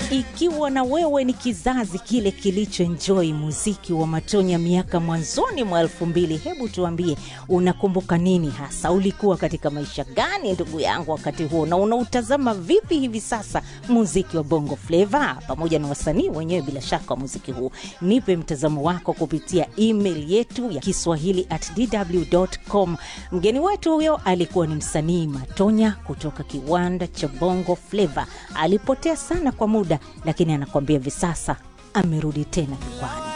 ikiwa na wewe ni kizazi kile kilichoenjoi muziki wa Matonya miaka mwanzoni mwa elfu mbili, hebu tuambie unakumbuka nini hasa? Ulikuwa katika maisha gani ndugu yangu wakati huo, na unautazama vipi hivi sasa muziki wa Bongo Flava pamoja na wasanii wenyewe bila shaka wa muziki huu? Nipe mtazamo wako kupitia email yetu ya Kiswahili at dw.com. Mgeni wetu huyo alikuwa ni msanii Matonya kutoka kiwanda cha Bongo Flava. Alipotea sana kwa muda, lakini anakuambia hivi sasa amerudi tena jukwani.